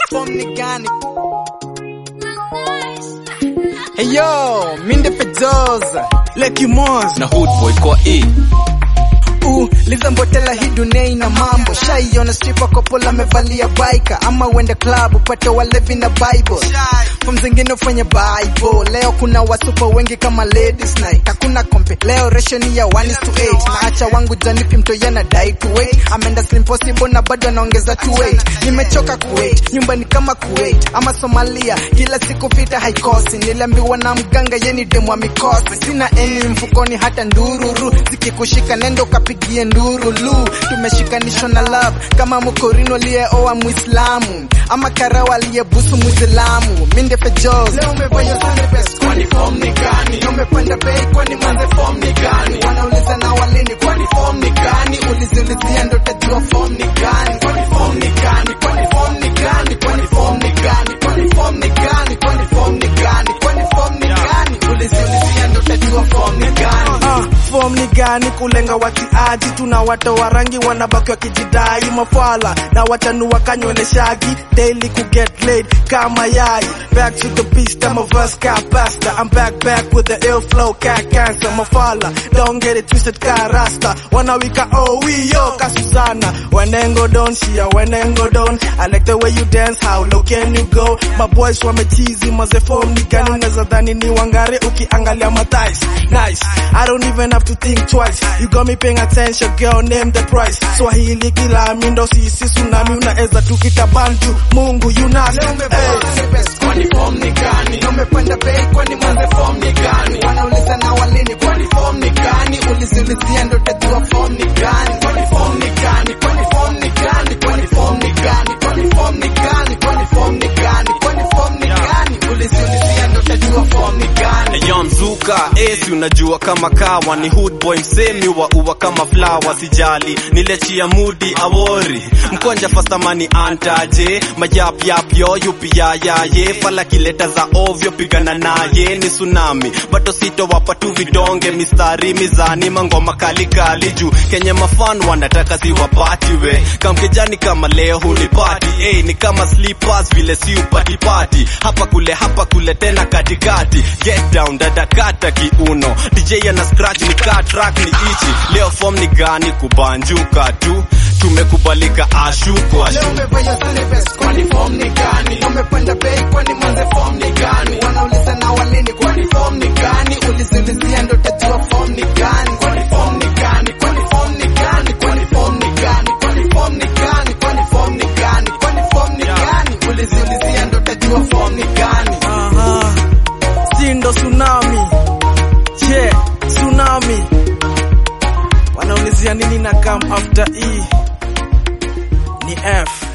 form ni gani? Hey yo, minde Fejoza, Lucky Moz na Hood Boy kwa E. Uh, liza mbotela hii dunia ina mambo shaiona stripper couple amevalia baika ama uende club upate walevi na bible from zingine ufanye bible leo kuna wasupa wengi kama ladies night hakuna kompe leo ration ya 1 is to 8 na acha wangu janipi mtoya na dai to wait ameenda slim possible na bado anaongeza to wait nimechoka kuwait nyumba ni kama kuwait ama Somalia kila siku vita haikosi niliambiwa na mganga yeni demu wa mikosi sina eni mfukoni hata ndururu zikikushika nendo kapigie ndurulu tumeshikanishwa na love kama mkorino aliyeoa muislamu ama karawa aliyebusu muislamu minde fejos leo umevaya sana best kwani form ni gani umepanda bei kwani manze form ni gani wanauliza na walini kwani form ni gani uliziulizia ndo tajua form ni gani kwani form ni gani kwani form ni gani kwani form ni gani kwani form ni gani kwani form ni gani kwani form ni gani uliziulizia ndo tajua form ni gani Ah, form ni gani kulenga watiaji tuna watoa rangi wanabaki wakijidai mafala na wachanua kanywele shagi daily ku get laid kama yai back to the beast I'm a verse car pasta I'm back back with the ill flow cat cancer mafala don't get it twisted ka rasta wanawika oh we yo kasusana wenengo don shia wenengo don I like the way you dance how low can you go my boys wamechizi maze form ni gani unaweza dhani ni wangare ukiangalia mathais nice I don't even have to think twice you got me paying attention girl name the price swahili kila mindo sisi tsunami unaweza tukita bantu mungu you nasty hey. kwani form ni gani umepanda bei kwani manze form ni gani wanauliza na walini kwani form ni gani uliziulizia ndo tajua form ni gani kwani form ni gani kwani form ni gani kwani form ni gani kwani form ni gani kwani form ni gani kwani form ni gani uliziulizia ndo tajua form ni gani Yo mzuka esi unajua kama kawa ni hood boy msemi wa uwa kama flower sijali nilechia mudi awori mkonja fastamani antaje mayap yap yo yupi ya ya ye fala kileta za ovyo pigana naye ni tsunami bato sito wapa tu vidonge mistari mizani mangoma kali kali juu kenye mafan wanataka ziwapati we kamkejani kama leo hunipati hey, ni kama slippers vile si upati pati hapa kule hapa kule tena katikati get down dada kata kiuno DJ ana scratch ni kaa track ni ichi leo form ni gani kubanjuka tu tumekubalika ashuko ashu Leo umevaya sana best kwani form ni gani umepanda bei kwani manze form ni gani wanauliza na walini kwani form ni gani uliziulizia ndo tajua form ni gani kwani form ni gani kwani form ni gani kwani form ni gani kwani form ni gani kwani form ni gani kwani form ni gani uliziulizia ndo tajua form ni gani Aha. Sindo tsunami. Yeah, tsunami. Wanaulizia nini na come after E? Ni F.